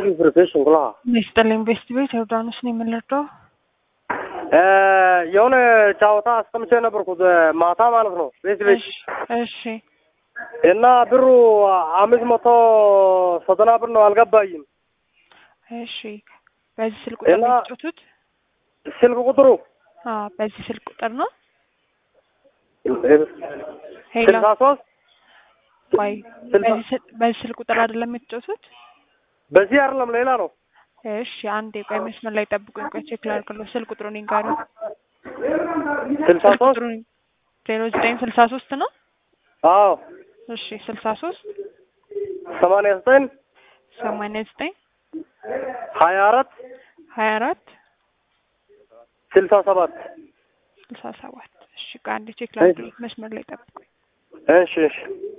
ፕሮፌሽን ኩላ ይስጥልኝ ቤስት ቤት ዮርዳኖስ ነው የምንረዳው። የሆነ ጨዋታ አስቀምጬ ነበርኩት ማታ ማለት ነው ቤት ቤት እሺ እና ብሩ አምስት መቶ ዘጠና ብር ነው አልገባኝም። እሺ በዚህ ስልክ ቁጥር ነው እና- የተጫወቱት? ስልክ ቁጥሩ አዎ በዚህ ስልክ ቁጥር ነው። ሄሎ ስልሳ ሶስት ቆይ ስልሳ- በዚህ ስል- በዚህ ስልክ ቁጥር አይደለም የተጫወቱት? በዚህ አይደለም ሌላ ነው። እሺ አንዴ ቆይ መስመር ላይ ጠብቁኝ። ቆይ ቼክ ላድርግልዎ። ስልክ ቁጥሩን ይንገሩ። ስልሳ ስልክ ሶስት ቁጥሩን ዜሮ ዘጠኝ ስልሳ ሶስት ነው። አዎ እሺ ስልሳ ሶስት ሰማንያ ዘጠኝ ሰማንያ ዘጠኝ ሀያ አራት ሀያ አራት ስልሳ ሰባት ስልሳ ሰባት እሺ ቆይ አንዴ ቼክ ላድርግልዎ። መስመር ላይ ጠብቁኝ። እሺ እሺ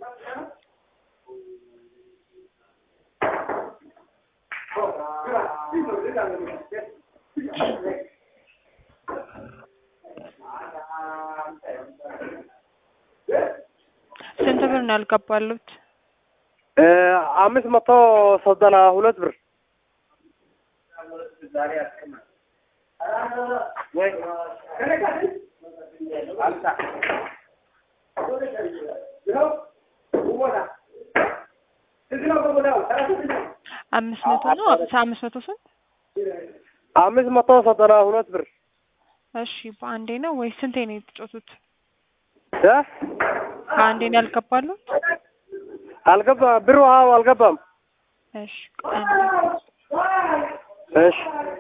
ስንት ብር ነው ያልገባሉት? እ አምስት መቶ ዘጠና ሁለት ብር አምስት መቶ ነው አምስት መቶ ስንት? አምስት መቶ ዘጠና ሁለት ብር እሺ በአንዴ ነው ወይስ ስንቴ ነው የተጫወቱት? እ በአንዴ ነው ያልገባሉት? አልገባ ብሩ አዎ አልገባም። እሺ ቆይ አንዴ እሺ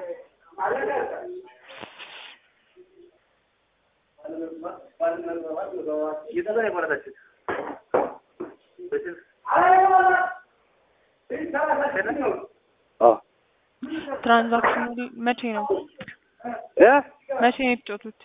አ ትራንዛክሽኑ መቼ ነው እ መቼ ነው የተጫወቱት?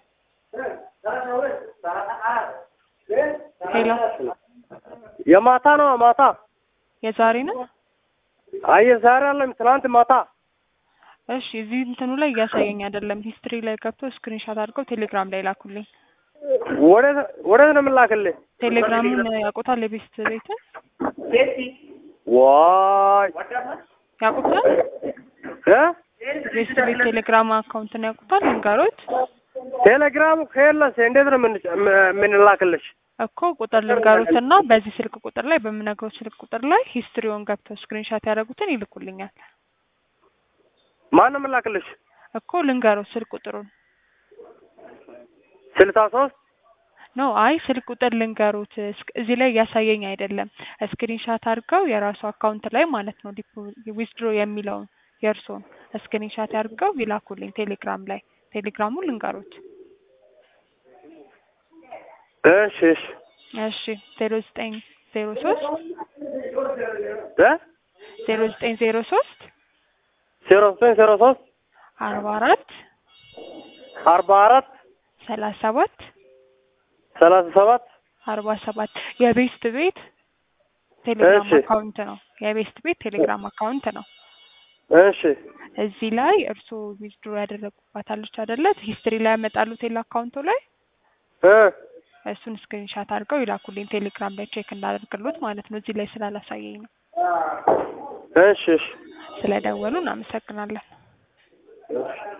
ሄሎ የማታ ነው ማታ። የዛሬ ነው? አየ ዛሬ አለም ትናንት ማታ። እሺ እዚህ እንትኑ ላይ እያሳየኝ አይደለም። ሂስትሪ ላይ ገብቶ ስክሪንሻት አድርገው ቴሌግራም ላይ ላኩልኝ። ወዴት ወዴት ነው የምላክልህ? ቴሌግራሙን ያውቁታል? የቤስት ቤትን ዋይ ያውቁታል? እ ቤስት ቤት ቴሌግራም አካውንትን ያውቁታል? ልንገሮት ቴሌግራሙ ከየለስ እንዴት ነው የምን- የምንላክልሽ? እኮ ቁጥር ልንገሮትና በዚህ ስልክ ቁጥር ላይ በምነግረው ስልክ ቁጥር ላይ ሂስትሪውን ገብተው ስክሪንሻት ያደረጉትን ይልኩልኛል። ማን ነው የምላክልሽ? እኮ ልንገሮት ስልክ ቁጥሩን ስልሳ ሶስት ኖ አይ ስልክ ቁጥር ልንገሩት እስክ- እዚህ ላይ እያሳየኝ አይደለም። ስክሪንሻት አድርገው የራሱ አካውንት ላይ ማለት ነው ዊዝድሮ የሚለውን የእርስዎን ስክሪንሻት አድርገው ይላኩልኝ ቴሌግራም ላይ ቴሌግራሙን ልንገሩት። እሺ እሺ እሺ ዜሮ ዘጠኝ ዜሮ ሶስት እ ዜሮ ዘጠኝ ዜሮ ሶስት ዜሮ ዘጠኝ ዜሮ ሶስት አርባ አራት አርባ አራት ሰላሳ ሰባት ሰላሳ ሰባት አርባ ሰባት የቤስት ቤት ቴሌግራም እሺ። አካውንት ነው። የቤስት ቤት ቴሌግራም አካውንት ነው። እሺ እዚህ ላይ እርስዎ ዊዝድሮ ያደረጉባታለች አይደለ? ሂስትሪ ላይ ያመጣሉ ቴሌ አካውንቱ ላይ እ እሱን ስክሪንሻት አድርገው ይላኩልኝ ቴሌግራም ላይ ቼክ እንዳደርግሎት ማለት ነው። እዚህ ላይ ስላላሳየኝ ነው። እሺ እሺ ስለደወሉ እናመሰግናለን። እሺ